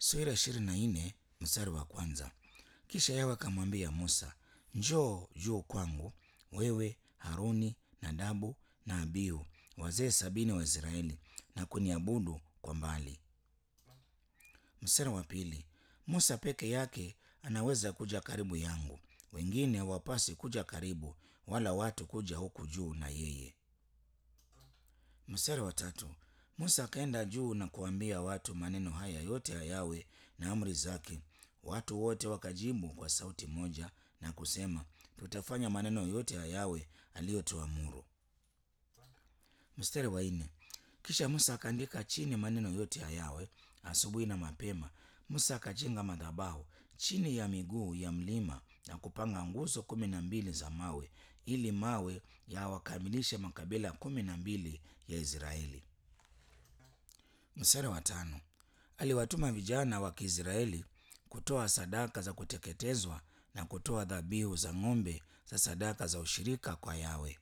sura ishirini na nne mstari wa kwanza. Kisha Yawe akamwambia Musa, njoo juu kwangu, wewe Haruni, Nadabu na Abihu, wazee sabini wa Israeli, na kuniabudu kwa mbali. Mstari wa pili. Musa peke yake anaweza kuja karibu yangu, wengine hawapasi kuja karibu, wala watu kuja huku juu na yeye. Mstari wa tatu. Musa akaenda juu na kuambia watu maneno haya yote ya Yawe na amri zake. Watu wote wakajibu kwa sauti moja na kusema, tutafanya maneno yote ya Yawe aliyotuamuru. Mstari wa nne. Kisha Musa akaandika chini maneno yote ya Yawe. Asubuhi na mapema Musa akajenga madhabahu chini ya miguu ya mlima na kupanga nguzo kumi na mbili za mawe ili mawe yawakamilishe makabila kumi na mbili ya Israeli. Mstari wa tano. Aliwatuma vijana wa Kiisraeli kutoa sadaka za kuteketezwa na kutoa dhabihu za ng'ombe za sadaka za ushirika kwa Yawe.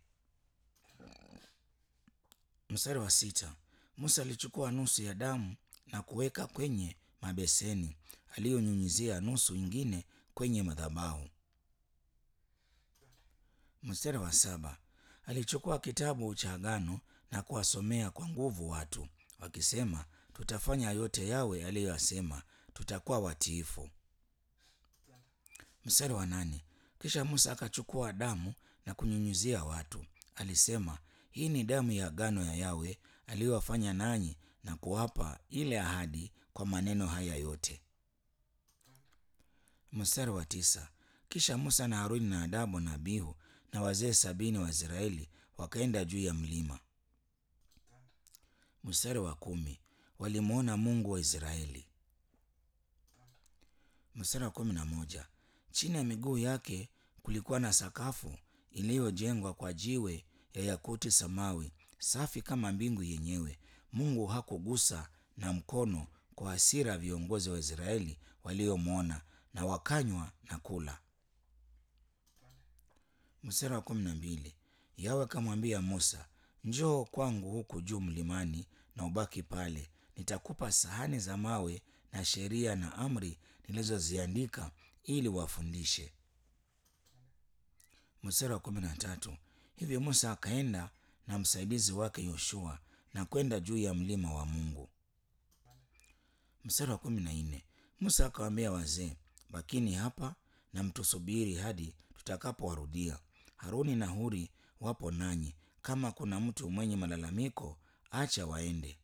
Mstari wa sita. Musa alichukua nusu ya damu na kuweka kwenye mabeseni aliyonyunyizia nusu ingine kwenye madhabahu. Mstari wa saba. Alichukua kitabu cha agano na kuwasomea kwa nguvu watu wakisema, tutafanya yote Yawe aliyoyasema, tutakuwa watiifu. Mstari wa nane. Kisha Musa akachukua damu na kunyunyizia watu, alisema, hii ni damu ya agano ya Yawe aliyowafanya nanyi na kuwapa ile ahadi kwa maneno haya yote. Mstari wa tisa. Kisha Musa na Haruni na Nadabu na Abihu na wazee sabini wa Israeli wakaenda juu ya mlima. Mstari wa kumi. Walimwona Mungu wa Israeli. Mstari wa kumi na moja. Chini ya miguu yake kulikuwa na sakafu iliyojengwa kwa jiwe ya yakuti samawi, safi kama mbingu yenyewe. Mungu hakugusa na mkono kwa hasira viongozi wa Israeli waliomwona, na wakanywa na kula. Mstari wa kumi na mbili. Yawe akamwambia Musa, njoo kwangu huku juu mlimani na ubaki pale, nitakupa sahani za mawe na sheria na amri nilizoziandika ili wafundishe. Mstari wa kumi na tatu. Hivyo Musa akaenda na msaidizi wake Yoshua na kwenda juu ya mlima wa Mungu. Mstari wa kumi na nne. Musa akawaambia wazee, bakini hapa na mtusubiri hadi tutakapowarudia. Haruni na Huri wapo nanyi, kama kuna mtu mwenye malalamiko, acha waende.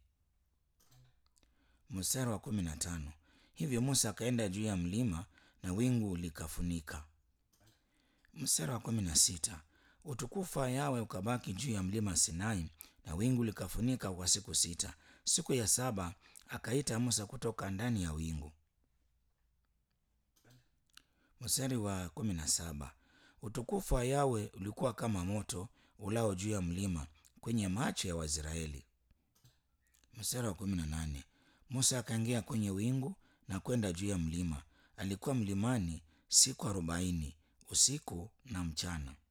Mstari wa kumi na tano. Hivyo Musa akaenda juu ya mlima na wingu likafunika. Mstari wa kumi na sita. Utukufu wa Yawe ukabaki juu ya mlima Sinai na wingu likafunika kwa siku sita. Siku ya saba akaita Musa kutoka ndani ya wingu. Mstari wa kumi na saba. Utukufu wa Yawe ulikuwa kama moto ulao juu ya mlima kwenye macho ya Waisraeli. Mstari wa kumi na nane. Musa akaingia kwenye wingu na kwenda juu ya mlima. Alikuwa mlimani siku arobaini usiku na mchana.